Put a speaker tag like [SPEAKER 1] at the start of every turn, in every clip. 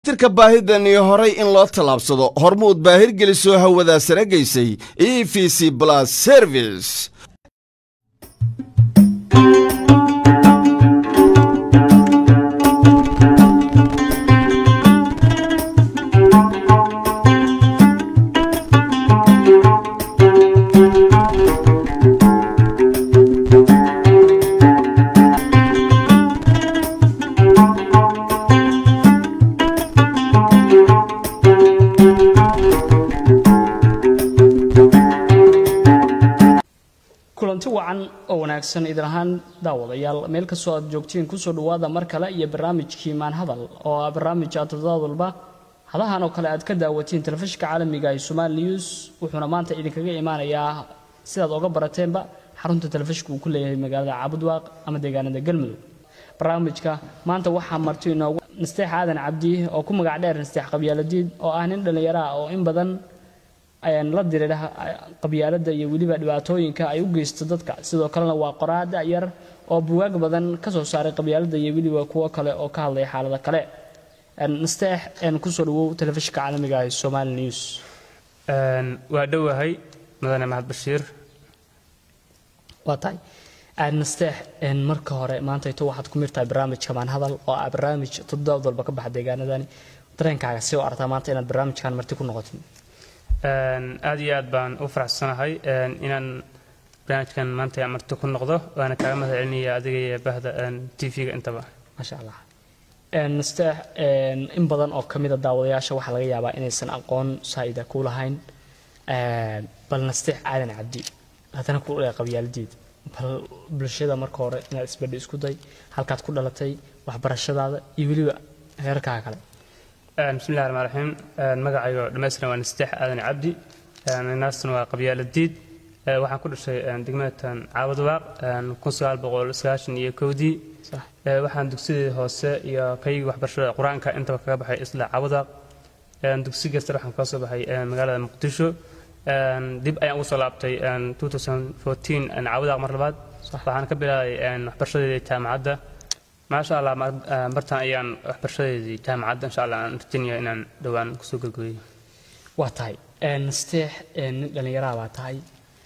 [SPEAKER 1] tirka baahidani horay in loo tallaabsado hormuud baahir gelisoo hawadaa sare gaysay e v c blas service
[SPEAKER 2] kulanti wacan oo wanaagsan idin ahaan daawadayaal meel kastoo aad joogtiin kusoo dhawaada mar kale iyo barnaamijkii maanhadal oo ah barnaamij aad toddobaad walba hadahan oo kale aad ka daawatiin telefishinka caalamiga ee somaali news wuxuuna maanta idinkaga imaanayaa sidaad oga barateenba xarunta telefishinka uu ku leeyahay magaalada caabudwaaq ama deegaanada galmudug barnaamijka maanta waxaa marti inoogu nasteex aadan cabdi oo ku magac dheer nasteex qabyaaladiid oo ah nin dhallinyaro ah oo in badan la diriira qabyaaladda iyo weliba dhibaatooyinka ay u geysto dadka sidoo kalena waa qoraada yar oo bugaag badan ka soo saaray qabyaaladda iyo weliba kuwo kale oo ka hadlaya xaalado kale nasteex kusoo dhawow telefishinka caalamiga ee somaali news
[SPEAKER 3] waa dhowahay mudane maxad bashiir
[SPEAKER 2] waa tahay nasteex marka hore maantayto waxaad ku mirtahay barnaamijka maanhadal oo ah barnaamij toddobaad walba ka baxa deegaanadani dareenkaaga si u aragtaa maanta inaad barnaamijkan marti ku noqotid
[SPEAKER 3] aad iyo aad baan u faraxsanahay inaan barnaamijkan maanta marti ku noqdo waana kaaga mahad celinaya adiga iyo bahda t v-ga intaba
[SPEAKER 2] maasha allah nasteex in badan oo ka mida daawadayaasha waxaa laga yaabaa inaysan aqoon saa'ida ku lahayn bal nasteex aadan cabdi haddana ku dhaya qabyaaladiid bal bulshada marka hore inaad isbadhi isku day halkaad ku dhalatay waxbarashadaada iyo weliba heerarkaaga kale
[SPEAKER 3] bismillahi raxmaan raxiim magacaygo dhammaystiran waa nasteex aadan cabdi naastan waa qabyaaladiid waxaan ku dhashay degmatan caabadwaaq kun sagaal boqol sagaashan iyo kowdii waxaan dugsidii hoose iyo kaygii waxbarashada qur-aanka intaba kaga baxay isla caabadwaaq dugsi kasta waxaan kaga soo baxay magaalada muqdisho dib ayaan ugu soo laabtay caabadwaaq mar labaad waxaan ka bilaabay waxbarashadeedii jaamacadda maasha allah bartaan ayaan waxbarashadeedii jaamacadda insha allah aan rajinaya inaan dhowaan kusoo gurguriyo
[SPEAKER 2] waa tahay nasteex nin dhallinyaraha baa tahay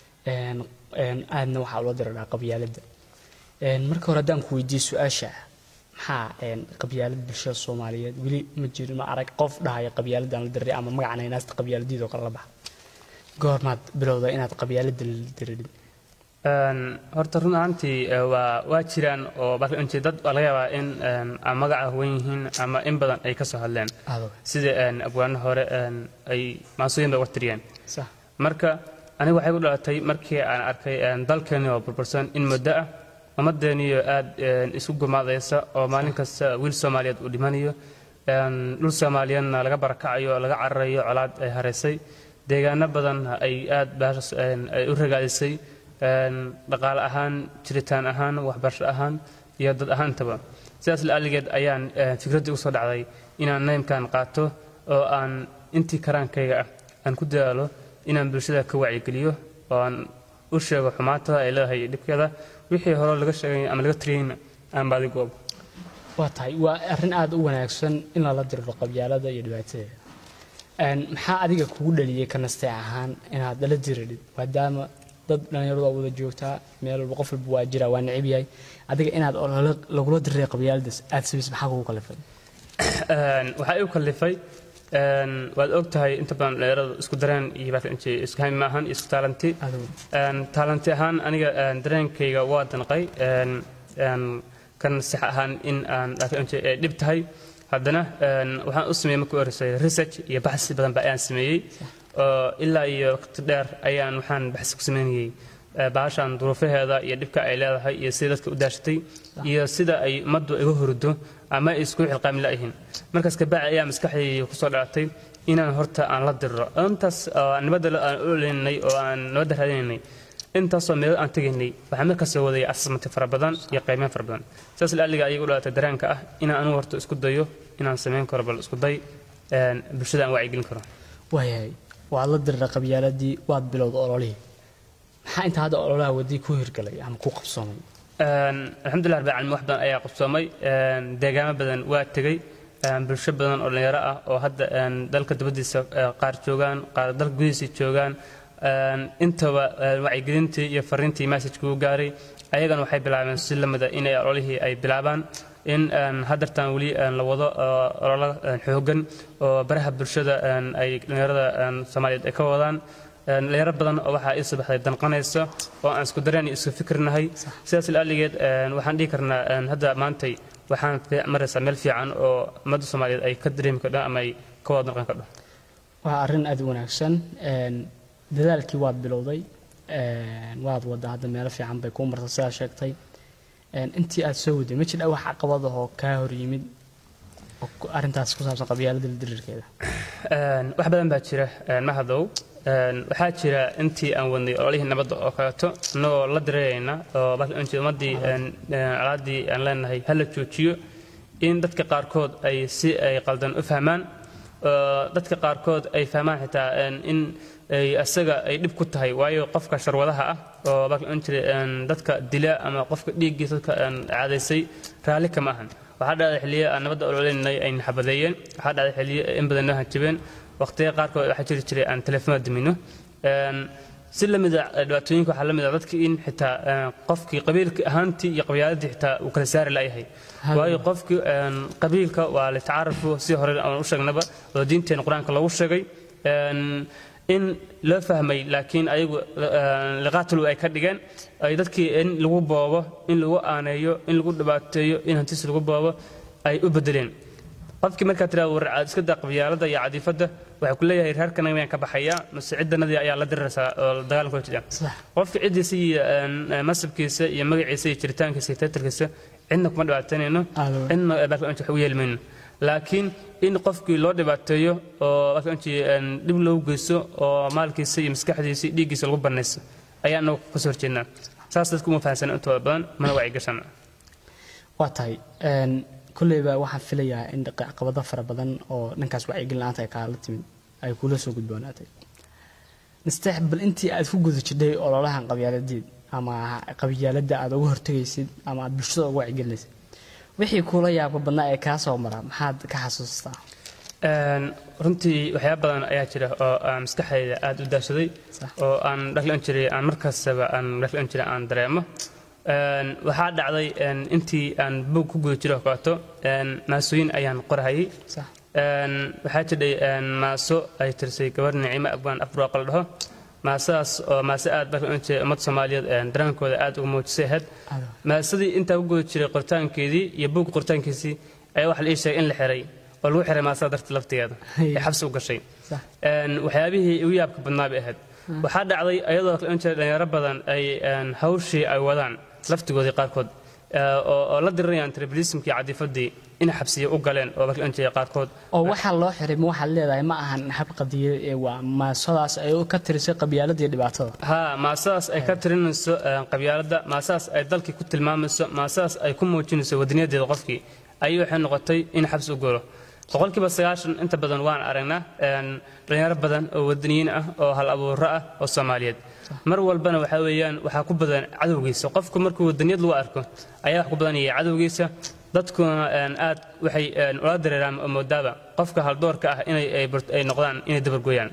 [SPEAKER 2] aadna waxaa ula diradhaa qabyaaladda marka hore haddaan ku weydiiye su-aasha maxaa qabyaalad bulshada soomaaliyeed weli ma jiro ma arag qof dhahaya qabyaaladaan la diriray ama magacana inaasta qabyaaladiid oo kale la baxa goormaad bilowda inaad qabyaaladda la diririn
[SPEAKER 3] horta run ahaantii waa waa jiraan oo dad waa laga yaabaa in ama magaca wen yihiin ama in badan ay ka soo hadleen sida abwaano hore ay maasooyin bay wartiriyeen marka aniga waxay ku dhalatay markii aan arkay dalkeeni oo burbursan in muddo ah ummaddeeniyo aad isu gumaadaysa oo maalin kasta wiil soomaaliyeed uu dhimanayo dhul soomaaliyeedna laga barakacayo laga cararayo colaad ay haraysay deegaano badan ay aad baashas ay u ragaadisay dhaqaale ahaan jiritaan ahaan waxbarasho ahaan iyo dad ahaantaba sidaas la'aligeed ayaan fikraddii usoo dhacday inaan naymkan qaato oo aan intii karaankayga ah aan ku dadaalo inaan bulshada ka wacyigeliyo oo aan u sheego xumaatada ay leedahay dhibkeeda wixii hore laga sheegay ama laga tiriyeyna aan baadi goobo
[SPEAKER 2] waa tahay waa arrin aada u wanaagsan in lala diriro qabyaalada iyo dhibaatadeeda maxaa adiga kugu dhaliyey ka nasteec ahaan inaad la diridid maadaama dad dhallinyaradu waa wada joogtaa meel walba qof walba waa jira waa necib yahay adiga inaad lagula diray qabyaaladaas aad samaysa maxaa kugu kalifay
[SPEAKER 3] waxaa igu kalifay waad og tahay inta badan dhallinyaradu isku dareen iyo isku hayn maahan isku taalanti taalanti ahaan aniga dareenkayga waa danqay kan sax ahaan in aan dhib tahay haddana waxaan u sameeyey markii horeysay research iyo baxsi badan ba ayaan sameeyey oo ilaa iyo waqti dheer ayaan waxaan baxsi ku sameynayey bahashan duruufaheeda iyo dhibka ay leedahay iyo sida dadka u daashatay iyo sida ay ummaddu iga hurdo ama ay isku xilqaami la'yihiin markaas kabacdi ayaa maskaxdayda kusoo dhalatay inaan horta aan la diriro intaas nabadda aan oleynay oo aan nabadda raadinaynay intaasoo meelo aan tegaynay waxaan markaas soo wadayay asasmati fara badan iyo qiimeyn fara badan sidaas la'aliga ayay u dhalatay dareenka ah inaan anigu horta isku dayo inaan samayn karo bal isku day bulshada aan wacyigelin karo
[SPEAKER 2] waayahay waad la dirira qabyaaladii waad bilowda ololihii maxaa inta hadda ololaha wadii ku hirgalay ama ku qabsoomay
[SPEAKER 3] alxamdulilah rabbil caalamiin wax badan ayaa qabsoomay deegaamo badan waa tegey bulsho badan oo dhalinyaro ah oo hadda dalka dibaddiisa qaar joogaan qaar dalka gudihiisa joogaan intaba wacyigelintii iyo fariintii messajka u gaaray ayagana waxay bilaabeen si lamida inay ololihii ay bilaabaan in hadartan weli la wado ololo xoogan oo baraha bulshada ay dhalinyarada soomaaliyeed ay ka wadaan dhalinyaro badan oo waxaa ii subaxday danqanaysa oo aan isku dareen iyo isku fikirnahay sidaas ilaaligeed waxaan dhihi karnaa hadda maantay waxaan maraysaa meel fiican oo ummadda soomaaliyeed ay ka dareemi kardho ama ay ka wada danqan kardho
[SPEAKER 2] waa arrin aad u wanaagsan dadaalkii waad bilowday waad wadda hadda meelo fiican bay kuu marta sidaa sheegtay intii aad soo waday ma jidha wax caqabad ahoo kaa hor yimid arrintaas ku saabsan qabyaalada dirirkeeda
[SPEAKER 3] wax badan baa jira mahadow waxaa jira intii aan wadnay ololihii nabadda oo kaleeto annagoo la dareerayna oo ummaddii colaadii aan leenahay hala joojiyo in dadka qaarkood ay si ay qaldan u fahmaan dadka qaarkood ay fahmaan xitaa in asaga ay dhib ku tahay waayo qofka sharwadaha ah oo dadka dila ama qofka dhiiggiisa dadka caadaysay raalli kama ahan waxaa dhacday xilliyo aan nabadda ololeynay ay naxabadeeyeen waxaa dhacday xilliyo in badan noo hanjabeen waqtiya qaarkood waxaa jiri jiray aan telefoonada dimino si lamida dhibaatooyinka waxaa lamid ah dadka in xitaa qofkii qabiilka ahaantii iyo qabyaaladii xitaa uu kala saari la'yahay waayo qofkii qabiilka waa litacaarafu si hore aan u sheegnaba oo diinteena qur-aanka lagu sheegay in loo fahmay laakiin ayagu liqaatulu ay ka dhigeen ay dadkii in lagu boobo in lagu aaneeyo in lagu dhibaateeyo in hantiis lagu boobo ay u bedeleen qofkii markaa tiraa warcaad iska daa qabyaalada iyo cadiifadda waxay ku leeyahay reerkana miyaan ka baxayaa mase ciddanadii ayaa la diriraysaa oo dagaalka hor jira qofka ciddiisa iyo masabkiisa iyo magaciisa iyo jiritaankiisa iyo taytarkiisa cidna kuma dhibaateynayno cidna wax u yeelmayno laakiin in qofkii loo dhibaateeyo oo dhib loogu geysto oo maalkiisa iyo maskaxdiisa iyo dhiiggiisa lagu banayso ayaa anagu kasoo horjeednaa saas dadku uma fahansana intooda badan mana wacyigashan
[SPEAKER 2] waa tahay kolleyba waxaan filayaa in caqabado fara badan oo dhankaas wacyigelin la-aanta ay kaala timid ay kula soo gudboonaatay nasteex bal intii aad ku guda jidhay ololahan qabyaaladeed ama qabyaaladda aad uga hortegaysid ama aad bulshada uga wacyigelinaysid wixii kuula yaabka badnaa ee kaa soo mara maxaad ka xasuustaa
[SPEAKER 3] runtii waxyaaba badan ayaa jira oo aan maskaxdayda aada u daashaday oo aan dhaglan jiray aan markastaba aan dhaglan jiray aan dareemo waxaa dhacday intii aan buug ku guda jiro kaleeto maasooyin ayaan qorahayay waxaa jidhay maaso ay tirsay gabar nicimo abgaan afrooqa la dhaho maasadaas oo maase aad barka ummadda soomaaliyeed dareenkooda aad uga muujisay ahayd maasadii intaa ku guda jiray qoritaankeedii iyo buugga qoritaankiisii ayaa waxa la ii sheegay in la xiray oo lagu xiray maasada darta laftigeeda ee xabsi u gashay waxyaabihii ugu yaabka badnaa bay ahayd waxaa dhacday ayadoo jira dhalinyaro badan ay hawshii ay wadaan laftigoodii qaarkood oo la dirirayaan tribalismkii cadiifadii inay xabsiya u galeen oo barkaanjaya qaarkood
[SPEAKER 2] oo waxaa loo xiray ma waxaad leedahay ma ahan hab qadiya ee waa maasadaas ay ka tirisay qabyaalada iyo dhibaatada
[SPEAKER 3] haa maasadaas ay ka tirinayso qabyaaladda maasadaas ay dalkii ku tilmaamayso maasadaas ay ku muujinayso wadaniyadeeda qofkii ayay waxay noqotay in xabsi u galo boqolkiiba sagaashan inta badan waan aragnaa dhalinyaro badan oo wadaniyiin ah oo hal abuuro ah oo soomaaliyeed mar walbana waxaa weeyaan waxaa ku badan cadowgiisa qofku markuu wadaniyad lagu arko ayaa wax ku badanaya cadowgiisa dadkuna aad waxay ula dareeraan oo moodaaba qofka haldoorka ah inay ay noqdaan inay dabargooyaan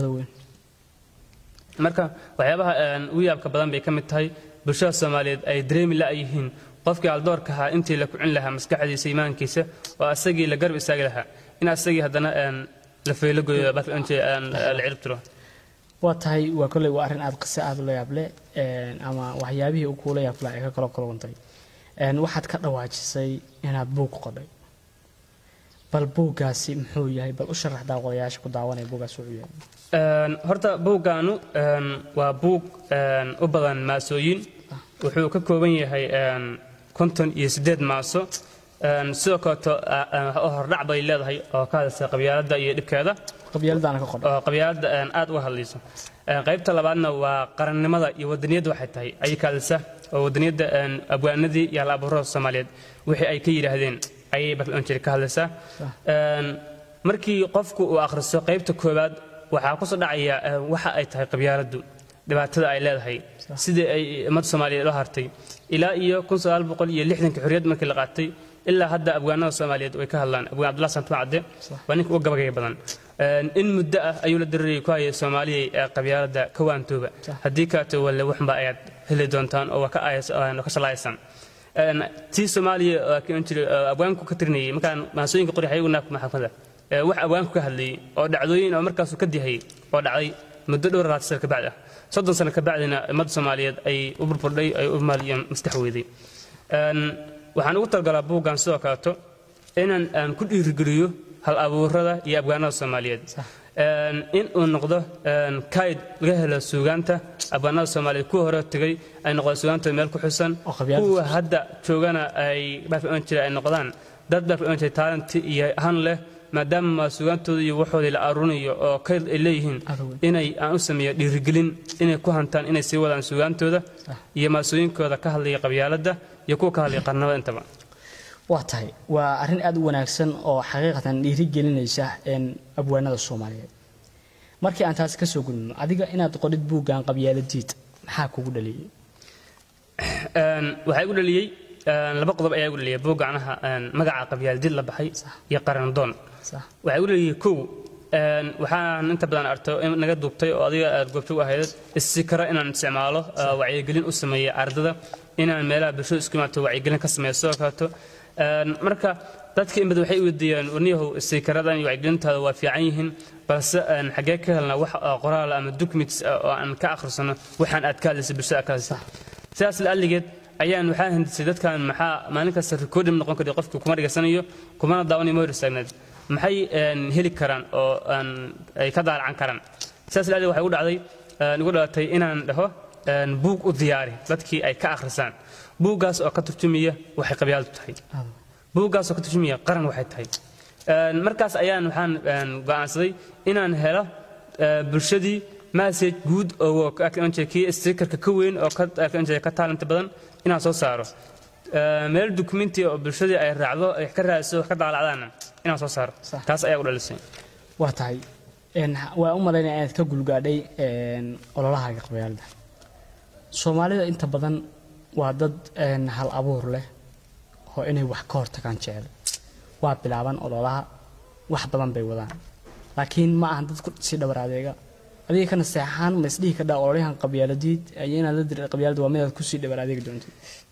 [SPEAKER 3] marka waxyaabaha ugu yaabka badan bay ka mid tahay bulshada soomaaliyeed ay dareemi la'yihiin qofkii haldoorka ahaa intii la kucin lahaa maskaxdiisa iimaankiisa oo asagii la garb istaagi lahaa in asagii haddana la faylagoyo la cirib tiro
[SPEAKER 2] waa tahay waa kolley waa arrin aad qise aada ula yaable ama waxyaabihii uu kuula yaabla ay ka kala kulantay waxaad ka dhawaajisay inaad buug qodhay bal buuggaasi muxuu yahay bal u sharax daawadayaasha ku daawanaya buuggaas wuxuu yahay
[SPEAKER 3] horta buuggaanu waa buug u badan maasooyin wuxuu ka kooban yahay konton iyo siddeed maaso sidoo kaleeto hordhac bay leedahay oo ka hadlaysa qabyaaladda iyo dhibkeeda
[SPEAKER 2] qabyaaladaana ka qodhay
[SPEAKER 3] oo qabyaaladda aad uga hadlayso qaybta labaadna waa qarannimada iyo wadaniyadda waxay tahay ayay ka hadlaysa oo wadaniyadda abwaanadii iyo hal-abuurada soomaaliyeed wixii ay ka yidhaahdeen ayay barlanjiri ka hadlaysaa markii qofku uu akhriso qaybta koowaad waxaa kusoo dhacaya waxa ay tahay qabyaaladdu dhibaatada ay leedahay sidii ay ummadda soomaaliyeed loo hartay ilaa iyo kun sagaal boqol iyo lixdankii xorriyad markii la qaatay ilaa hadda abwaanada soomaaliyeed way ka hadlaan abwaan cabdullah santumaa cadde waa ninka uga gabagaya badan in muddo ah ayuu la darirayay ku hayay soomaaliyay ee qabyaalada ka waantooba haddii kaato walle waxba ayaad heli doontaan oo waa ka shalaaysan tii soomaaliya abwaanku ka tirinayay markaan maasooyinka qori ayaguna maxkamada wax abwaanku ka hadlayay oo dhacdooyin oo markaasuu ka dihayay oo dhacday muddo dhowr labaatan sano kabacdi ah soddon sano kabacdina ummadda soomaaliyeed ay u burburdhay ay u maaliyan mastax weyday waxaan ugu talgalaa buuggan sidoo kaleeto inaan aan ku dhiirigeliyo hal abuurada iyo abwaanada soomaaliyeed in uu noqdo kayd laga helo suugaanta abwaanada soomaaliyeed kuwa hore tegay ay noqdaan suugaanta meel ku xusan kuwa hadda joogana ay baafion jira ay noqdaan dad baafion jira taalanti iyo han leh maadaama suugaantooda iyo waxoodii la aruurinayo oo kayd ay leeyihiin inay aan u sameeyo dhiirigelin inay ku hantaan inay sii wadaan suugaantooda iyo maasooyinkooda ka hadlaya qabyaaladda iyo kuwa ka hadlaya qarnamada intaba
[SPEAKER 2] waa tahay waa arrin aada u wanaagsan oo xaqiiqatan dhiirigelinaysa abwaanada soomaaliyeed markii aan taasi kasoo gudbino adiga inaad qorid buuggan qabyaaladiid maxaa kugu dhaliyey
[SPEAKER 3] waxaa igu dhaliyey laba qodob ayaa igu dhaliyay buug gacnaha magaca qabyaaladiid la baxay iyo qarandoon waxaa igu dhaliyey kow waxaan inta badan arto in naga duubtay oo adiga aad goobjoog ahayd issikara inaan isticmaalo wacyigelin u sameeya ardada inaan meelaha bulshada isku imaato wacyigelin ka sameeyo sidoo kaleeto marka dadka in badan waxay weydiiyaan warniyahow sikaradan iyo wacyigelintaada waa fiican yihiin balse xaggee ka helnaa wax qoraal ama documents oo aan ka akhrisano waxaan aad ka hadlaysa bulshada aad ka hadlaysa sidaas la'alligeed ayaan waxaa hindisay dadkan maxaa maalin kasta recording noqon kara qofku kuma dhigaysanayo kumana daawanayo ma hor istaagneed maxay heli karaan oo ay ka daalacan karaan sidaas la'alligeed waxay ugu dhacday igu dhalatay inaan dhaho buug u diyaari dadkii ay ka akhrisaan buuggaas oo ka turjumaya waxay qabyaaladu tahay buuggaas oo ka turjumaya qaran waxay tahay markaas ayaan waxaan go'aansaday inaan helo bulshadii message guud oo kii stikerka ka weyn oo ka taalanta badan inaan soo saaro meel documenti oo bulshadii ay raacdo ay ka raadiso wax ka daalacdaana inaan soo saaro taas ayaa u dhalisay
[SPEAKER 2] waa tahay waa u malaynaya inaad ka gulgaadhay ololahaaga qabyaalada soomaalida inta badan waa dad hal abuur leh oo inay wax ka hortagaan jecel waa bilaaban ololaha wax badan bay wadaan laakiin ma ahan dad si dhabar adeega adiga kana seexaan ma isdhihi kadhaa ololyahan qabyaaladiid iyo inaad la dir qabyaalada waa midaad kusii dhabar adeegi doontid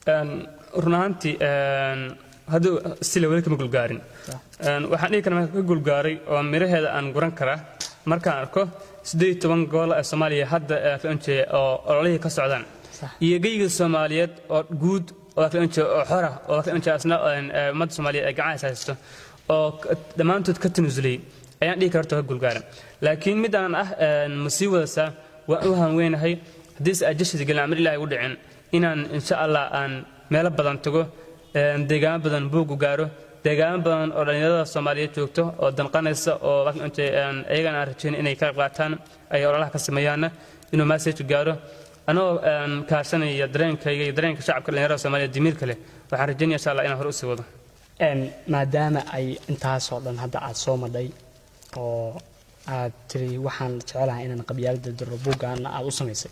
[SPEAKER 3] run ahaantii hadduu sila weli kama gulgaarin waxaan dhihi karaa marka ka gulgaaray oo miraheeda aan guran karaa markaan arko siddeed toban gobol ee soomaaliya hadda fnj oo ololihii ka socdaan iyo geyga soomaaliyeed oo guud oo fnj oo xora oo fnj asna ummadda soomaaliyeed ay gacan haysto oo dhammaantood ka tanusulay ayaan dhihi karta ka gulgaara laakiin midaan ah ma sii wadasaa waan u hanweynahay haddiise ajashida gelin amar ilahi ugu dhicin inaan insha allah aan meelo badan tago deegaamo badan buugu gaaro deegaamo badan oo dhallinyarada soomaaliyeed joogto oo danqanaysa oo iyagana aan rajayn inay ka qayb qaataan ay ololaha ka sameeyaanna inuu message gaaro anagoo kaashanaya dareenkayga iyo dareenka shacabka dhallinyarada soomaaliyeed dimiirka leh waxaan rajaynaya insha allah inaan hore usii wado
[SPEAKER 2] maadaama ay intaasoo dhan hadda aad soo madhay oo aad tiri waxaan jecelahay inaan qabyaalada diro buuggaana aad u samaysay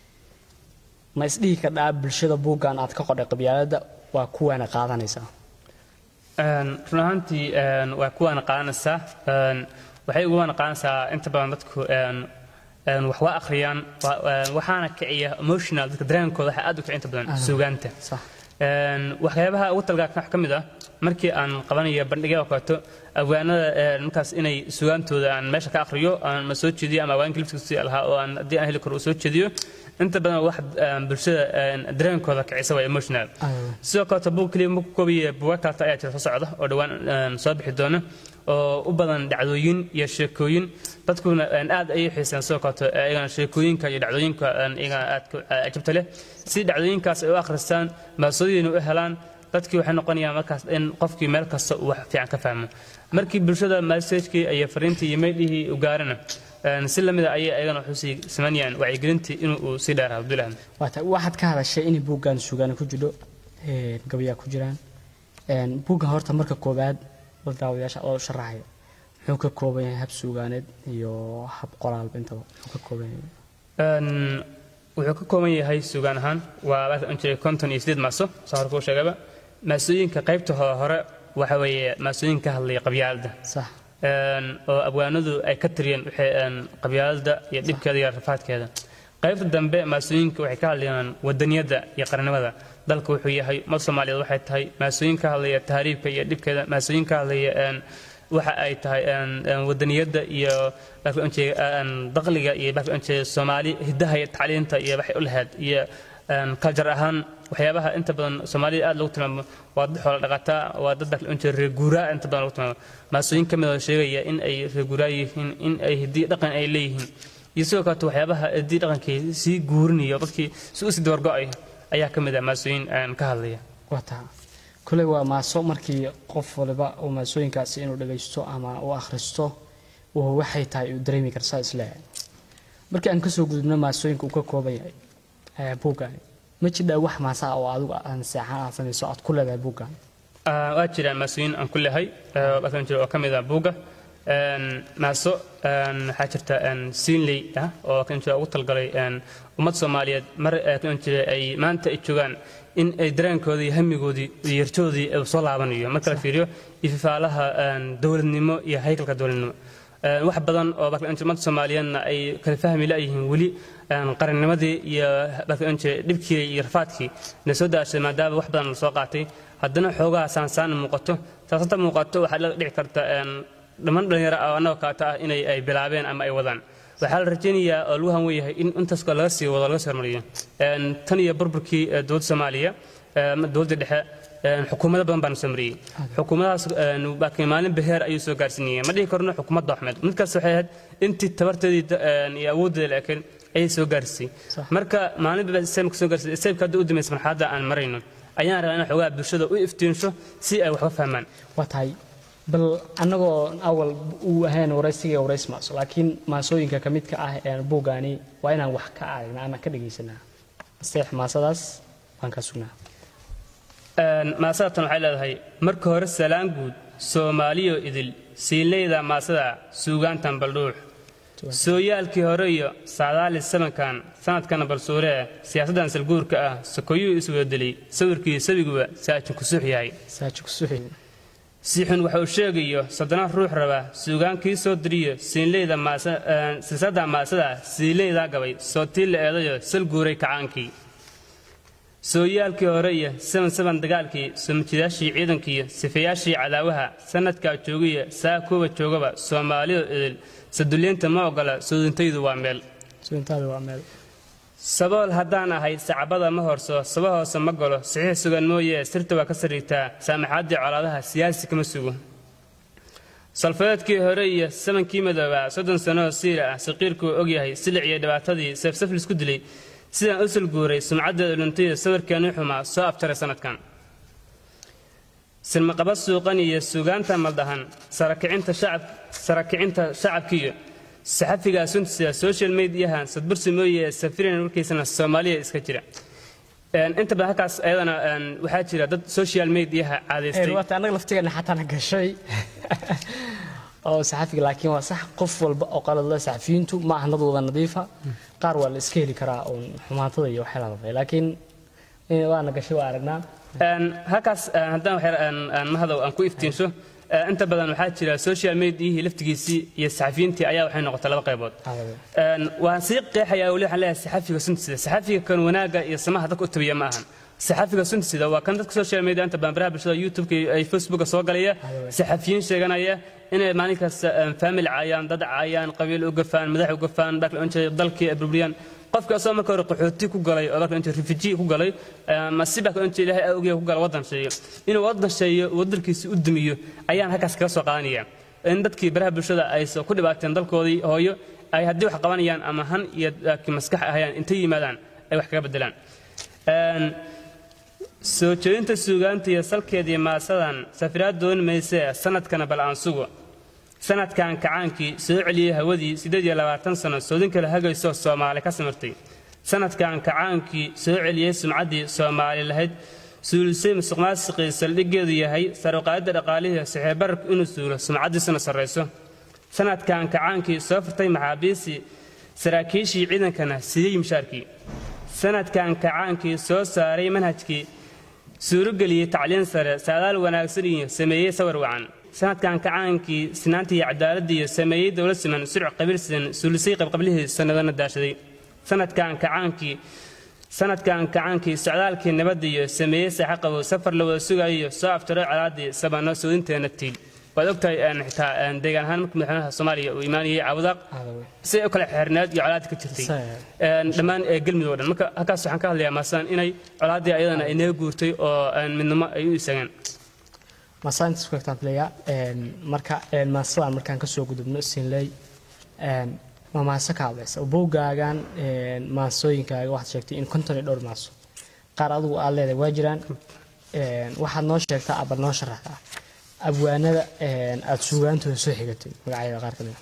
[SPEAKER 2] ma isdhihi kadhaa bulshada buuggan aad ka qodhay qabyaalada waa kuwaana qaadanaysaa
[SPEAKER 3] run ahaantii waa kuwaana qaadanaysaa waxay uguwaana qaadanaysaa inta badan dadku wax waa akhriyaan waxaana kiciya emotional dadka dareenkooda waxaa aad u kici inta badan suugaanta waxyaabaha ugu talgaa wax ka mid ah markii aan qabanayo bandhigya oo kaleeto abwaanada markaas inay sugaantooda aan meesha ka akhriyo aan ma soo jeediyo ama abwaanka liftiisi lahaa oo aan haddii aan heli karo uu soo jeediyo inta badan wax bulshada dareenkooda kicisa waa emotional sidoo kaleeto buug keliya ma ku koobiya buuga kaleta ayaa jira soo socda oo dhowaan soo bixi doona oo u badan dhacdooyin iyo sheekooyin dadkuna aad ayay xiiseen sidoo kaleeto iyagana sheekooyinka iyo dhacdooyinka iyagana aad cajabta leh si dhacdooyinkaas ay u akhristaan maasooyina u helaan dadkii waxay noqonayaan markaas in qofkii meel kasta uu wax fiican ka fahmo markii bulshada messagekii iyo fariintii iyo maydhihii u gaarana si lamida ayay ayagana wuxuu sii samaynayaan wacyigelintii inuu uu sii dheeraa abdullahi
[SPEAKER 2] waxaad ka hadashay in buuggan sugaana ku jiro gabayaa ku jiraan buuggan horta marka koowaad dad daawadayaasha oo sharaxaya muxuu ka kooban yahay hab suugaaneed iyo hab qoraalba intaba muxuu ka kooban yahay
[SPEAKER 3] wuxuu ka kooban yahay sugaan ahaan waa jiray konton iyo sideed maaso saa hore kuu sheegaba maasooyinka qaybta ho- hore waxa weeye maasooyin ka hadlaya qabyaaladda
[SPEAKER 2] sax
[SPEAKER 3] Een, oo abwaanadu ay ka tiriyeen waxay een, qabyaaladda iyo dhibkeeda iyo rafaadkeeda qaybta dambe maasooyinka waxay ka hadlayaan wadaniyadda iyo qarnimada dalka wuxuu yahay mar soomaaliyeed waxay tahay maasooyin ka hadlaya tahriibka iyo dhibkeeda maasooyin ka hadlaya een, waxa ay tahay een, een, wadaniyadda iyo marka aan jeedo, een, dakhliga iyo marka aan jeedo, soomaali hidaha iyo tacliinta iyo waxay u lahayd iyo een, culture ahaan waxyaabaha inta badan soomaalida aad lagu tilmaamo waa dad xoola dhaqataa waa dad marka aan jeedo, reer guuraa inta badan lagu tilmaamo maasooyin ka mid oo sheegaya in ay reer guuraa yihiin in ay hidii dhaqan ay leeyihiin iyo sidoo kaleeto waxyaabaha hidii dhaqankii sii guurinayo dadkii si u sii dabargo'ay ayaa ka mid ah maasooyin een, ka hadlaya
[SPEAKER 2] waa taa koley waa maaso markii qof waliba uu maasooyinkaasi inuu dhagaysto ama uu akhristo uu waxay tahay uu dareemi kara saa isleeyahay markii aan kasoo gudubno maasooyinka uu ka kooban yahay ee buuggaani ma jidhaa wax maasaa oo adigu aan seexan aad samayso aad ku leedahay buuggan
[SPEAKER 3] Ah, waa jiraan maasooyin aan ku lehay markaan jiro oo ka mid ah buugga Een, maaso een, waxaa jirta een, siinley ah oo kan jira ugu talgalay een, ummad soomaaliyeed mar eh, kan jira ay maanta ay joogaan in ay dareenkoodii iyo hamigoodii iyo yartoodii uu soo laabanayo marka la fiiriyo ififaalaha een, dowladnimo iyo haykalka dowladnimo Een, wax badan oo marka ummad soomaaliyeedna ay kala fahmi la'yihiin weli een, qarannimadii iyo marka dhibkii iyo rafaadkii na soo daashay maadaama wax badan la soo qaatay haddana xoogaha saansaan muuqato saasanta muuqato waxaa la dhici karta een, dhammaan dhalinyaro ah oo annagoo kaata ah inay ay bilaabeen ama ay wadaan waxaa la rajaynayaa oo lagu hanwen yahay in intaas oo laga sii wado laga sii hormariyo Een, tan iyo burburkii eh, dowladda soomaaliya eh, ama dowladda dhexe een, xukuumado badan baan soo mariyey xukuumadahaas een, laakiin maalin beheer ayuu soo gaarsiinayay ma dhihi karno xukuumadda axmed midkaas waxay ahayd intii tabarteedii da- een, iyo awooddeeda la ekeen ayay soo gaarsiisay
[SPEAKER 2] Sax.
[SPEAKER 3] marka maalinba islaamka soo gaarsiisay islaamka hadda u dambaysa marxaladda aan marayno ayaan rabaa inaan xoogaa bulshada u iftiinsho si ay wax ka fahmaan
[SPEAKER 2] waa tahay bal annagoo awal uu ahayn waraysiga warays maaso laakiin maasooyinka ka midka ah ee buuggaani waa inaan wax ka aragnaa ama ka dhagaysanaa asteex maasadaas waan kaa sugnaa
[SPEAKER 3] Een, maasadatan waxay leedahay marka hore salaan guud soomaaliyo idil siinleyda maasada suugaantan baldhuux sooyaalkii hore iyo saadaali samankan sanadkana balsuuree siyaasaddan salguurka ah sokoyuu iswedelay sawirkii sabiguba saajin kusuux yahay
[SPEAKER 2] saaji ku suxi
[SPEAKER 3] siixun waxa uu sheegayo soddona ruux raba suugaankii soo diriyo siinleyda maasa een, silsadda maasada siinleydaa gabay sootii la eedayo sal guuray kacaankii sooyaalkii hore iyo saban saban dagaalkii soomajidaashii ciidankiiyo sifeyaashii cadaawaha sanadkaa joogiya saa kuwa joogaba soomaaliyo idil sadulyeynta ma ogola soodintaydu waa meel
[SPEAKER 2] sugintaada waa meel
[SPEAKER 3] sabool haddaan ahay sacbada ma horso saba hoose ma galo saxiix sugan mooye sirta waa ka sariigtaa saamaxaaddii colaadaha siyaasi kama sugo salfadeedkii hore iyo samankii madoobaa soddon sanoo siira ah saqiirkuu ogyahay silic iyo dhibaatadii seefsaf lisku dilay sidaan u salguuray sumcaddeeda dhuntay sawirkeennii xumaa soo abjaray sanadkan silmaqaba suuqan iyo suugaanta maldahan sarakicinta shacab sarakicinta shacabkiiyo saxafiga suntisa social mediahan sadbursi mooye safirin warkiisana soomaaliya iska jira Een, inta badan halkaas ayadana een, waxaa jira dad social mediaha caadaystay
[SPEAKER 2] waata annaga laftigeena xataana gashay oo saxafiga laakiin waa sax qof walba oo qalad leh saxafiyiintu ma ahan dad wada nadiifa qaar waa la iska heli karaa uun xumaatada iyo waxyaala dafay laakiin eh, waana gashay waa aragnaa
[SPEAKER 3] Een, halkaas een, haddaan wax yar aan aan mahadow aan ku iftiinsho ee, inta badan waxaa jira social mediahii laftigiisii iyo saxafiyiintii ayaa waxay noqotay laba qaybood Een, waan sii qeexayaa weli waxaan leeyahay saxafiga suntisida saxafiga kan wanaagga iyo samaha dadka u tabiya ma ahan saxafiga suntisida waa kan dadka social media inta badan baraha bulshada youtubeka iyo ay facebooka soo galaya saxafiyiin sheeganaya inay maalin kasta een, family caayaan dad caayaan qabiil u gafaan madax u gafaan dhaqan u jeeda dalkii ay burburiyaan qofka asoo marka hore qaxooti ku galay oo marka inta refugee ku galay ama si baa inta ilaahay aa ogyahay ku galay waddan sheeyo inuu waddan sheeyo waddankiisa u dumiyo ayaan halkaas kaga soo qaadanaya in dadkii baraha bulshada ay soo ku dhibaateen dalkoodii hooyo ay haddii wax qabanayaan ama han iyo laakiin maskax ahayaan intay yimaadaan ay wax kaga bedelaan Een, soo jeedinta suugaanta iyo salkeedii maasadan safiraad doon maysee sanadkana bal aan sugo sanadkan kacaankii soo celiyey hawadii siddeed iyo labaatan sano soodin kale hagaysoo soomaali ka samirtay sanadkan kacaankii soo celiyey sumcaddii soomaali lahayd suulisay musuqmaasiqii saldhiggeedu yahay saruqaadda dhaqaalihii saxiibararku inuu suulo sumcaddiisuna sarrayso sanadkan kacaankii soo furtay maxaabiisii saraakiishii ciidankana siiyey mishaarkii sanadkan kacaankii soo saaray manhajkii suurogeliyey tacliin sare saadaal wanaagsan iyo sameeyey sawir wacan sanadkan kacaankii sinaantii iyo cadaaladii iyo sameeyey dowlad siman surc qabiil sidan suulisay qabqablihii sanadana daashaday sanadkan kacaankii sanadkan kacaankii socdaalkii nabadda iyo sameeyey saaxa qabow safar la wada sugayo iyo soo aftiray colaadii sabanno soodinteena tiil waad ogtahay xitaa deegaan ahaan markii madaxweynaha soomaaliya uu imaanayay cawdaaq si u kale xeerneed iyo colaad ka jirtay dhammaan galmudug o dhan marka halkaas waxaan ka hadlayaa maasan inay colaaddii ayadana ay naga guurtay oo midnimo ay u isageen
[SPEAKER 2] maasaintas ku egtaan filaya marka maasadan markaan kasoo gudubno sinley ma maaso ka hadlaysa bowgaagan maasooyinkaaga waxaad sheegtay in konton iyo dhowr maaso qaar adigu aad leedahay waa jiraan waxaad noo sheegtaa aba noo sharaxdaa abwaanada aada suugaantooda soo xigatay magacyada qaar kamid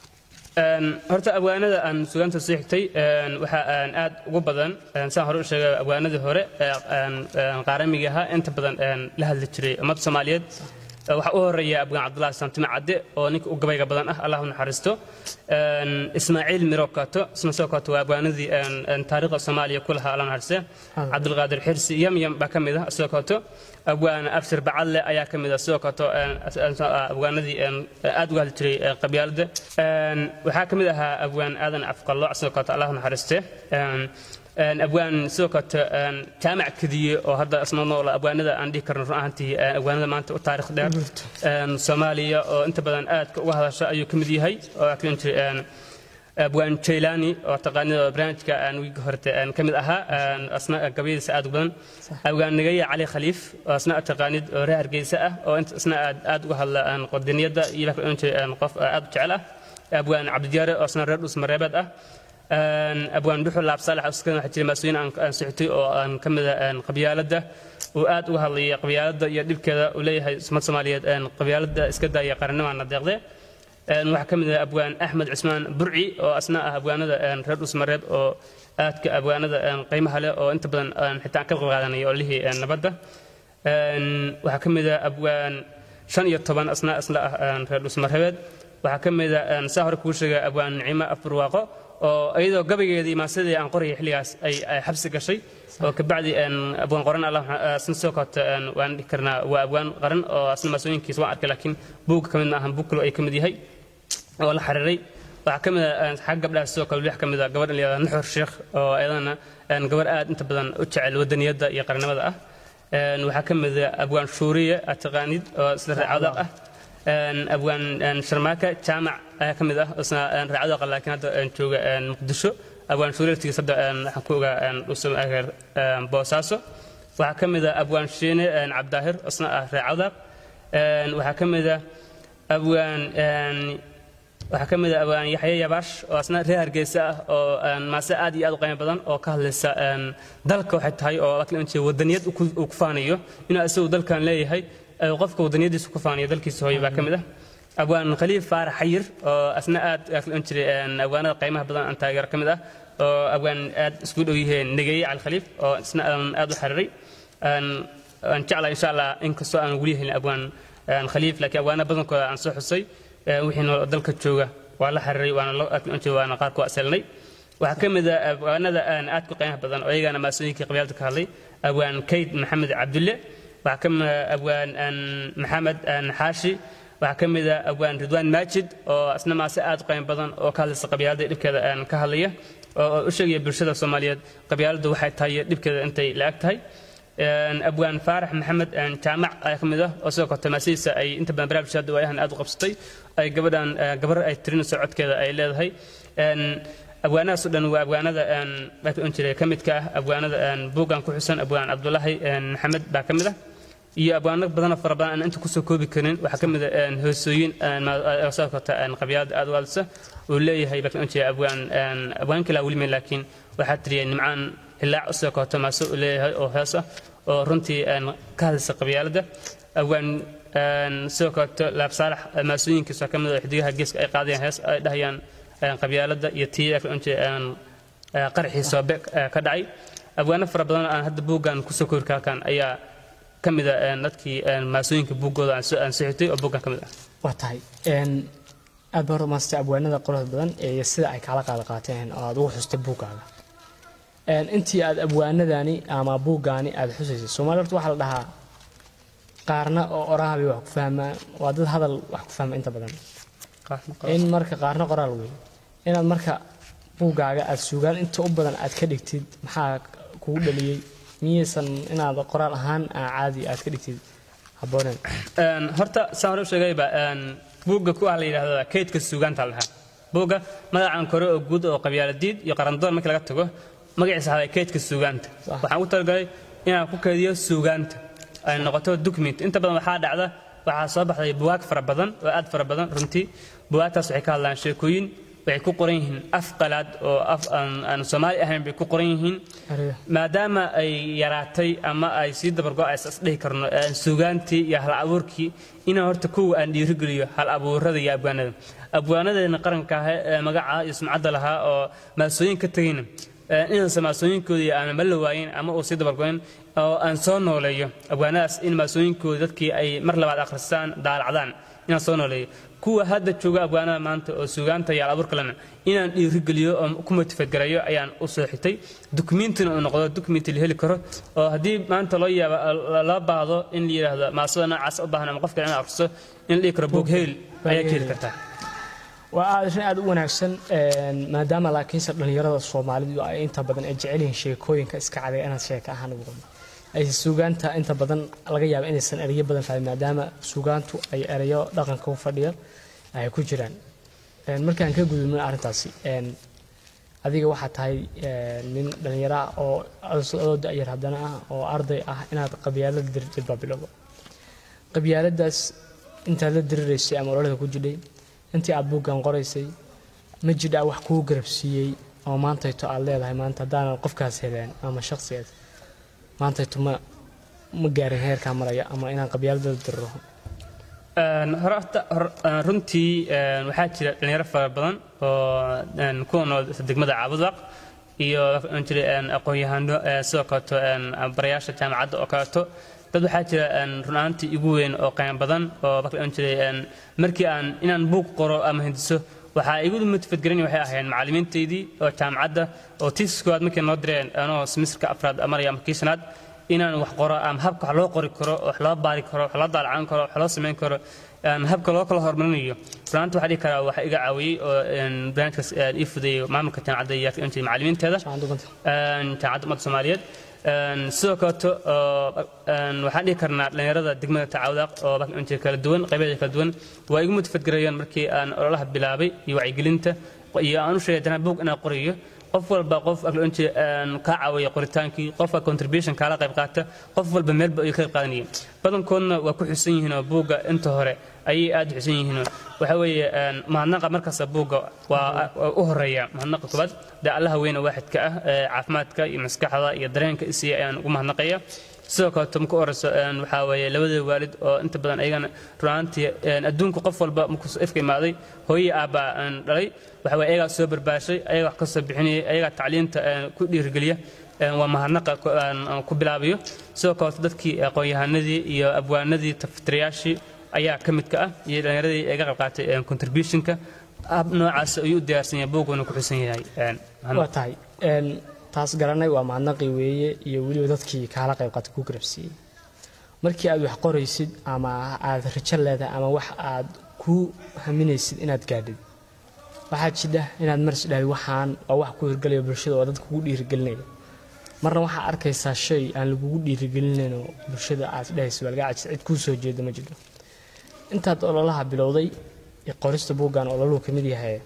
[SPEAKER 3] horta abwaanada aan sugaanta soo xigtay waxaa aad ugu badan saan hore u sheegay abwaanadii hore qaaramiga ahaa inta badan la hadli jiray ummadda soomaaliyeed waxaa u horeeya abgaan cabdulahi saamtime cadde oo ninka u gabayga badan ah allah u naxariisto ismaaciil miro kato isna soo kato waa abwaanadii taariikhda soomaaliya ku lahaa allah naxariiste cabdulqaadir xirsi yamyam baa ka mid ah soo kato abwaan abshir bacadle ayaa ka mid ah soo kato abwaanadii aad uga hadli jiray qabyaalada waxaa ka mid ahaa abwaan aadan afqallo soo kato allah u naxariiste abwaan sidoo kaleto jaamac kadiye oo hadda isna nool abwaanada aan dhihi karno run ahaantii abwaanada maanta u taarikh dheer soomaaliya oo inta badan aadka uga hadasha ayuu ka mid yahay oo akrin jiray abwaan jaylani oo taqaanida barnaamijka aan wiigi horete ka mid ahaa asna gabayadiisa aad u badan abwaan nagaya cali khaliif oo asna taqaanid oo reer hargeysa ah oo inta isna aad aad uga hadla qodiniyadda iyo baa ka jiray qof aad u jecel ah abwaan cabdijaare oo asna reer dhus mareebeed ah abwaan dhuxul laab saalax uskan waxaa jiray maasooyin aan socotay oo aan ka mida qabyaaladda uu aad uga hadlayay qabyaaladda iyo dhibkeeda uu leeyahay umad soomaaliyeed qabyaaladda iska daaya qarannimana deeqde waxaa ka mid ah abwaan axmed cusmaan burci oo asna ah abwaanada reer dhusmareed oo aadka abwaanada qiimaha leh oo inta badan xitaa ka qayb qaadanaya olihii nabadda waxaa ka mid ah abwaan shan iyo toban asna asna ah reer dhusmareed waxaa ka mid ah saa hore kuu sheegay abwaan nicimo afbarwaaqo oo iyadoo gabaygeedii maasadii aan qorayay xilligaas ay xabsi gashay oo kabacdi abwaan qoran allasna soo koota waan dhihi karnaa waa abwaan qaran oo asna maasooyinkiisa waan arkay laakiin buugga ka mid maahan buug kale ay ka mid yahay oo la xiriiray waxaa ka mid ah xagga gabdhaha sidoo kale wax ka mid ah gabadhan layihahda nuxur sheekh oo ayadana gabar aad inta badan u jecel wadaniyadda iyo qarannimada ah waxaa ka mid ah abwaan shuuriye aad taqaanid oo isla raacadaaq ah abwaan sharmaaka jaamac ayaa ka mid ah isna raacadaqa laakiin hadda jooga muqdisho abwaan shuuriyartigiis hadda waxaan ku ogaa dhusameer boosaaso waxaa ka mid ah abwaan shiine cabdaahir isna ah raacadaaq waxaa ka mid ah abwaan waxaa ka mid ah abwaan yaxye yabaash oo asna reer hargeysa ah oo maase aad iyo aad u qiimo badan oo ka hadlaysa dalka waxay tahay oo wadaniyad uu ku faanayo inuu isagu dalkan leeyahay qofka wadaniyadiisa ku faanayo dalkiisa hooyo baa ka mid ah abwaan khaliif faarax xayir oo asna aad aan jiray abwaanada qiimaha badan aan taageero ka mid ah oo abwaan aad isku dhow yihiin negeeye cali khaliif oo isna aad u xiriiray aan jeclaa insha allah inkastoo aan weli helin abwaan khaliif laakiin abwaana badankooda aan soo xusay wixii nool dalka jooga waa la xiriiray waana waana qaarku aselnay waxaa ka mid ah abwaanada aad ku qiimaha badan oo iyagana maasooyinkii qabyaalada ka hadlay abwaan kayd maxamed cabdulle waxaa ka mid ah abwaan maxamed xaashi waxaa ka mid ah abwaan ridwaan maajid oo asna maase aad u qiimo badan oo ka hadlaysa qabyaalada dhibkeeda ka hadlaya oo u sheegaya bulshada soomaaliyeed qabyaaladu waxay tahay dhibkeeda intay la-ag tahay abwaan faarax maxamed jaamac ayaa ka mid ah oo sidoo kale maasihiisa ay inta badan barnaamijka hadda waayahan aad u qabsatay ay gabadhan gabar ay tirinayso codkeeda ay leedahay abwaanadaasoo dhan waa abwaanada baan jiray ka midka ah abwaanada buuggan ku xusan abwaan cabdulaahi maxamed baa ka mid ah iyo abwaano badanoo fara badan aan inta kusoo koobi karin waxaa ka mid ah hoosooyin soo kota qabyaalada aad u hadlisa uu leeyahay baan jiray abwaan abwaan kalaa weli meen laakiin waxaa tiriyay nimcaan hilaac usoo koota maaso uu leeyahay oo hees ah oo runtii ka hadlaysa qabyaalada abwaan sidoo kaleto laab saalax maasooyinkiisa ka mid ah xidigaha geeska ay qaadayaan hees ay dhahayaan qabyaalada iyo tii qaraxii soobe ka dhacay abwaano fara badan aan hadda buuggan kusoo kori kaakan ayaa ka mid a dadkii maasooyinka buuggooda aan soo xigtay oo buuggan ka mid ah
[SPEAKER 2] waa tahay aad baa rumaastay abwaanada quruxda badan iyo sida ay kaala qaada qaateen oo aad ugu xustay buuggaaga Een, intii aad abwaanadani ama buuggaani aad xusaysay soomaali horta waxaa la dhahaa qaarna oo oraha bay wax ku fahmaan waa dad hadal wax ku fahma inta badan in marka qaarna qoraal wey inaad marka buuggaaga aad sugaan inta u badan aad ka dhigtid maxaa kugu dhaliyey miyaysan inaad qoraal ahaan aa caadi aad ka dhigtid habbooneen
[SPEAKER 3] Een, horta saan hore u sheegayba een, buugga ku ah la yidhaahdo kaydka suugaanta la dhahaa buugga magacan kore oo guud oo qabyaaladiid iyo qarandoon markii laga tago magaciisa ahaaday kaydka suugaanta
[SPEAKER 2] Sax.
[SPEAKER 3] waxaan u talagalay inaan ku kaydiyo suugaanta ay noqoto document inta badan waxaa dhacda waxaa soo baxday bugaag fara badan oo aad fara badan runtii bugaagtaas waxay ka hadlaan sheekooyin waxay ku qoran yihiin af qalaad oo af aan aan soomaali ahayn bay ku qoran yihiin
[SPEAKER 2] Ariga.
[SPEAKER 3] maadaama ay yaraatay ama ay sii dabargo-aysa isdhihi karno een, suugaantii iyo hal abuurkii inaan horta kuwa aan dhiirigeliyo hal abuurada iyo abwaanada abwaanadeena qaranka ah ee magaca iyo sumcadda lahaa oo maasooyin ka tegayna een, inaan maasooyinkoodii aan ma la waayin ama uu sii dabargo-in oo aan soo nooleeyo abwaanadaas in maasooyinkooda dadkii ay mar labaad akhristaan daalacdaan inaan soo nooleeyo kuwa hadda jooga abwaanada maanta oo suugaanta iyo alabuur kalena inaan dhiirigeliyo oo ku motifadgareeyo ayaan u soo xitay dukumiintina uu noqdo dukumenti la heli karo oo haddii maanta loo yaaba loo baahdo in la yidhaahdo maasada noocaas u baahan ama qof kale in akhristo in la dhihi karo boog heel ayaa ka heli kartaa
[SPEAKER 2] waa aad arrin aad u wanaagsan een, maadaama laakiinse dhallinyarada soomaalidu ay inta badan ay jecel yihiin sheekooyinka iska caday inaad sheeka ahaan ugu qabo ay suugaanta inta badan laga yaabo inaysan erayo badan fahmin maadaama suugaantu ay erayo dhaqanka u fadhiya ay ku jiraan Een, markaan ka gudubno arrintaasi een, adiga waxaa tahay een, nin dhallinyaro ah oo adoo da'yar haddana ah oo arday ah inaad qabyaalada dirirtid baa bilowda qabyaaladaas intaad la diriraysay ama ololada ku jidhay intii aad buuggan qoraysay ma jidhaa wax kuu garabsiiyey oo maantayto aad leedahay maanta haddaanan qofkaas heleen ama shakhsigaas maantayto ma ma gaarin heerkaa maraya ama inaan qabyaalada la diriro
[SPEAKER 3] Een, hore horta hor- een, runtii een, waxaa jira dhalinyaro fara badan oo een, kuwa nool degmada caabudwaq iyo waxaan jira een, aqoon-yahano ee, sidoo kaleeto een, barayaasha jaamacadda oo kaleeto dad waxaa jira een, run ahaantii igu weyn oo qiimo badan oo marka aan jiray een, markii aan inaan buug qoro ama hindiso waxaa igu motifadgelin waxay ahaayeen macallimiintaydii oo jaamacadda oo tiisis koowaad markay noo direen anoo semesterka afraad maraya ama kii shanaad inaan wax qoro ama habka wax loo qori karo wax loo baari karo wax loo daalacan karo wax loo samayn karo een, habka loo kala horumarinayo runaanta waxaa dhihi karaa waxa iga caawiyey oo een, barnaamijkaas een, ii fudeeyey maamulka jaamacadda iyo intii macallimiinteeda
[SPEAKER 2] Shaqaan duganta.
[SPEAKER 3] een, jaamacadda ummadda soomaaliyeed een, sidoo kaleeto oo, een, waxaan dhihi karnaa dhallinyarada degmada tacaawdaaq oo inta kala duwan qaybadeeda kala duwan waa igu motifadgareeyeen markii aan ololaha bilaabay iyo wacyigelinta iyo aan u sheegay dana buug inaan qorayo qof walba qof aqoonti kaa caawiya qoritaankii qofka contribution kaala qayb qaata qof walba meelba ay ka qayb qaadanayeen badankoodna waa ku xusan yihiin oo buugga inta hore ayay aad u xusan yihiin waxa weeye een, mahadnaqa markasta buugga waa waa u horeeya mahadnaqa koobaad dee allaha weyne waaxidka ah ee caafimaadka iyo maskaxda iyo dareenka isiya ayaan ugu mahadnaqaya sidoo kaleeto marka u horeyso een, waxaa weeye labada waalid oo inta badan ayagana runaantii een, adduunka qof walba markuu ifka imaaday hooyii aabbaa een, dhalay waxa weye ayagaa soo barbaashay ayagaa wax ka soo bixinayay ayagaa tacliinta een, ku dhiirigeliya een, waa mahadnaqa ku- aan- aan ku bilaabayo sidoo kaleeto dadkii aqoon-yahanadii iyo abwaanadii tafatirayaashii ayaa ka midka ah iyo dhallinyaradii ee ka qayb qaatay een, contributionka hab noocaas ayuu u diyaarsan yahay buuguna ku xusan yahay een, mahadnaq.
[SPEAKER 2] waa tahay een, taas garanay waa mahadnaqii weeye iyo weliba dadkii kaala qayb qaatay ku garabsiiyey markii aad wax qoraysid ama aad rajo leedahay ama wax aad ku haminaysid inaad gaadhid waxaa jidha inaad maris dhahay waxaan waa wax ku hirgelaya bulshada oo dad kugu dhiirigelinaya marna waxaa arkaysaa shay aan lagugu dhiirigelinayn oo bulshada aad dhahaysa balgaa cajis cid kuu soo jeeda ma jirto intaad ololaha bilowday iyo qorista buuggan ololuhu ka mid yahay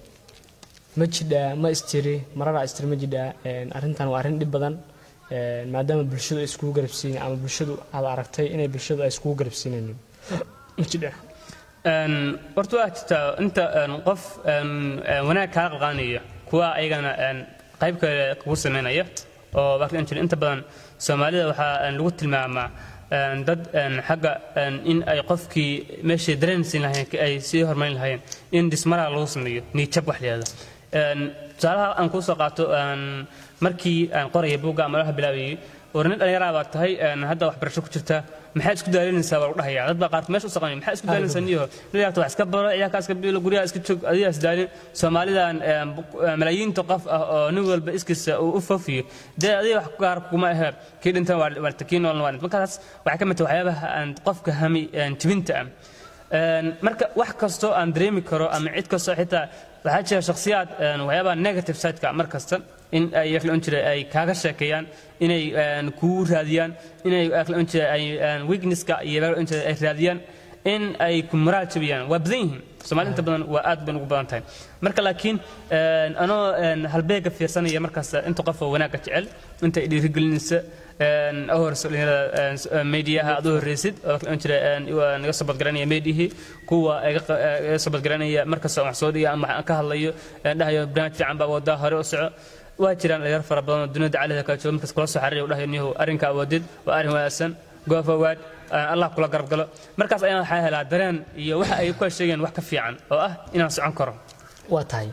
[SPEAKER 2] ma jidhaa ma istiri mararaa istiri ma jidhaa een, arrintan waa arrin dhib badan een, maadaama bulshadu ay iskugu garabsiin ama bulshadu aad aragtay inay bulshadu ay iskugu garabsiinaynin ma jidhaa
[SPEAKER 3] Een, horta waa jirtaa inta een, qof een, een, wanaag kaa qalqaanaya kuwa ayagana een, qayb kale kugu samaynaya oo waxaa dhici jira inta badan soomaalida waxaa een, lagu tilmaamaa een, dad een, xagga een, in ay qofkii meeshay dareen siin lahayn ay sii horumarin lahaayeen in dhismaraa lagu sameeyo niijab wax layihahdo Een, tusaalaha aan kuu soo qaato een, markii aan qoraya buugga ama laha bilaabayay war nin dhallinyaraa baa tahay een, hadda waxbarasho ku jirta maxaad isku daalinaysaa baa lagu dhahayaa dad baa qaar meesha u saqanaya maxaad isku daalinaysaa niyo niyaarta wax iska baro ciyaarka iska biilo guryaha iska joog adigaa isdaalin soomaalidan een, bu- een, malaayiinta qof ah oo nin walba iskiisa uu u fofiyo dee adiga wax gaar kuma ahe kii dhintan waa waa kii noolna waa markaas waxay ka mid tahay waxyaabaha aan qofka hami een, jibinta ah Een, marka wax kastoo aan dareemi karo ama cid kastoo xitaa waxaa jira shakhsiyaad een, waxyaabaha negative sideka mar kasta in ay yakla on jiray ay kaaga sheekeeyaan inay een, kugu raadiyaan inay yakla on jiray ay een, weaknesska iyo yakla on jiray ay raadiyaan in ay ku moraal jabiyaan waa badan yihiin soomaali inta badan waa aad bay ugu badan tahay marka laakiin een, anoo een, halbeega fiirsanaya markaas inta qof oo wanaagga jecel inta ay dhiirigelinaysa een, u horeyso dhalinyarada een, s- een, mediaha aad u horeysid oo kale oon jira een, waa naga soo badgaranaya meedihii kuwa iga qa- ee, iga soo badgaranaya markasta wax soo dhiga ama waxaan ka hadlayo een, dhahayo barnaamij fiican baa wadaa hore u soco waa jiraan dhalinyaro fara badan oo dunida caalada kala jooga markas kula soo xariiraya u dhahayo niyahow arrinka awoodid waa arrin wanaagsan go forward een, allah kula garab galo markaas ayaan waxaa helaa dareen iyo waxa ay ku sheegeen wax ka fiican oo ah inaan socon karo
[SPEAKER 2] waa tahay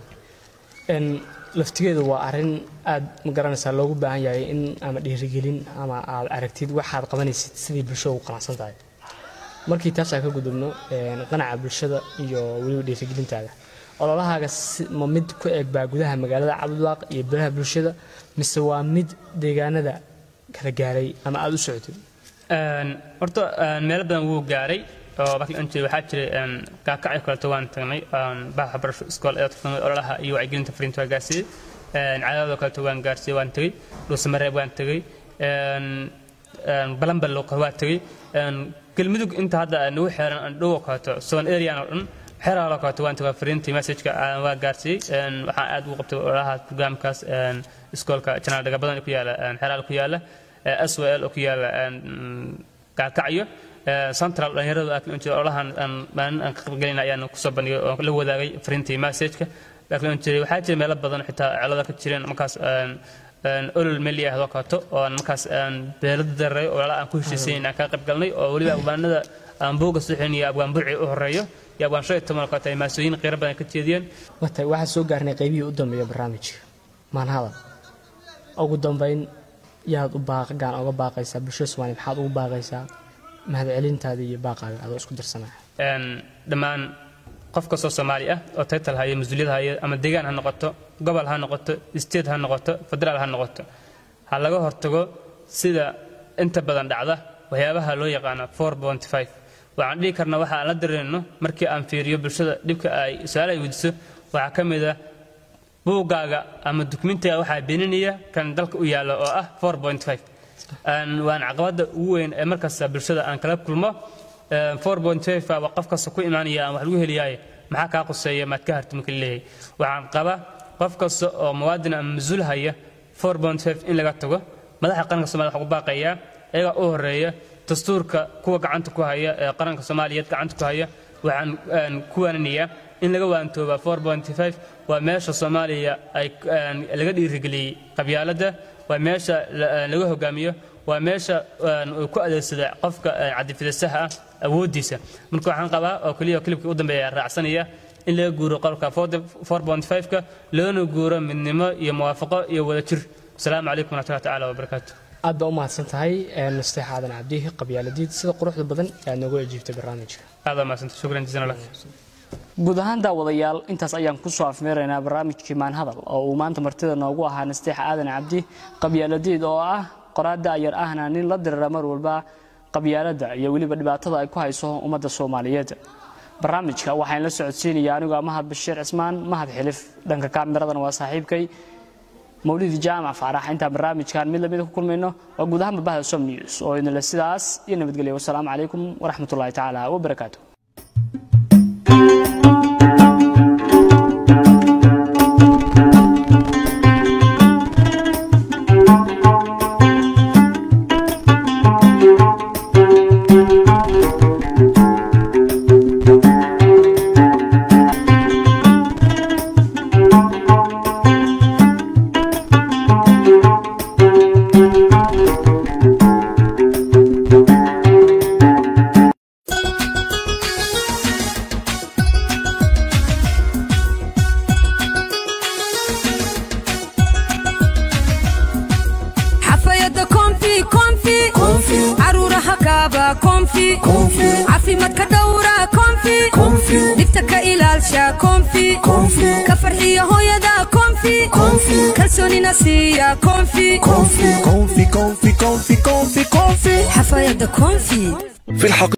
[SPEAKER 2] n laftigeedu waa arrin aad ma garanaysaa loogu baahan yahay in ama dhiirigelin ama aad aragtid waxaad qabanaysid sidii bulshada ugu qanacsan tahay markii taasaan ka gudubno een, qanaca bulshada iyo weliba dhiirigelintaada ololahaaga si- ma mid ku eg baa gudaha magaalada cabdulaaq iyo biraha bulshada mise waa mid deegaanada kala gaaray ama aada u socotid
[SPEAKER 3] Een, horta een, meelo badan wuu gaaray oo markii aan jiray waxaa jiray een, kaakacyo kaleeto waan tagnay een, baxa waxbarasho iskool ee tagnay ololaha iyo wacyigelinta fariinta waa gaarsiiyey een, cadaadoo kaleeto waan gaarsiiyey waan tegey dhuusamareeb waan tegey een, een, balambal waa tegey een, galmudug inta hadda nagu xeeran aan dhowo kaleeto soon arean oo dhan xeraaloo kaleeto waan tegay fariintii messageka aan waa gaarsiiyey een, waxaan aad ugu qabtay ololaha programkaas een, iskoolka janaal dhaga badan ee ku yaala een, xeraal ku yaala swl oo ku yaala kaakacyo central dhalinyaradu aa jiray olahan maalin aan ka qaybgelina ayaan kusoo bandhigay oo la wadaagay fariintii messageka laakiin on jiray waxaa jira meelo badan xitaa celada ka jireen markaas olol meli ah oo kaleeto oo aan markaas beelada daray oo lala aan ku heshiisayn aan ka qaybgalnay oo weliba abwaanada aan buuga suxin iyo abwaan burci u horeeyo iyo abwaan shan iyo toban oo kaleeto ay maasooyin qiiro badan ka jeediyeen
[SPEAKER 2] wata waxaan soo gaarnay qaybihii u dambeeya barnaamijka maanhadal ugu dambayn yaad u baaqgaan oga baaqaysaa bulshada soomaaliya maxaad ugu baaqaysaa mahadcelintaada iyo baaqaaga adoo isku dirsanaya
[SPEAKER 3] een, dhammaan qof kastoo soomaali ah oo taytal haya mas-uuliyad haya ama deegaan ha noqoto gobol ha noqoto state ha noqoto federaal ha noqoto ha laga hortago sida inta badan dhacda waxyaabaha loo yaqaano waxaan dhihi karnaa waxa aan la dareeno markii aan fiiriyo bulshada dhibka ay su-aal ay weydiiso waxaa ka mid ah buuggaaga ama dukumentiga waxaa beeninaya kan dalka u yaalla oo ah Een, waan caqabada ugu weyn ee markasta bulshada aan kala kulmo waa qof kasta ku imaanaya aan wax lagu heliyaaye maxaa kaa quseeya maad ka harti marka leeyahay waxaan qaba qof kasta oo muwaadin ama mas-uul haya in laga tago madaxa qaranka somalia waxaa ku baaqayaa iyagaa u horeeya dastuurka kuwa gacanta ku haya ee qaranka soomaaliyeed gacanta ku haya waxaan een, ku waaninayaa in laga waantooba waa meesha soomaaliya ay een, laga dhiirigeliyey qabyaaladda waa meesha la- laga hogaamiyo waa meesha een, uu ku adeegsada qofka een, cadifidasaha ah awooddiisa marka waxaan qabaa oo keliya klibka u dambeeya raacsanaya in laga guuro qolka 4.5ka loona guuro midnimo iyo muwaafaqo iyo wadajir asalaamu calaykum waraxmatullahi tacaala wabarakaatu
[SPEAKER 2] aad baa u mahadsan tahay nasteex aadan cabdihi qabyaaladiid sida quruxda badan ee aad noogu ejiibtay barnaamijka
[SPEAKER 3] aad maasanta shukran jazana lak
[SPEAKER 2] guud ahaan daawadayaal intaas ayaan kusoo afmeeraynaa barnaamijkii maanhadal oo uu maanta martida noogu ahaa nasteex aadan cabdi qabyaaladiid oo ah qoraada ayar ahna nin la dirira mar walba qabyaaladda iyo weliba dhibaatada ay ku hayso ummadda soomaaliyeed barnaamijka waxaan la socodsiinaya anigoo mahad bashiir cismaan mahad xilif dhanka kaamiradan waa saaxiibkay mawlidi jaamac faarax intaan barnaamijkan mid lamida ku kulmayno waa guud ahaan babahda som news oo idinle sidaas iyo nabadgelya wasalaamu calaykum waraxmatullahi tacaala wabarakaatu
[SPEAKER 4] konfi caafimaadka dhowra konfi dhibta ka ilaalsha konfi ka farxiya hooyada konfi kalsoonina siiya konfi xafayada konfi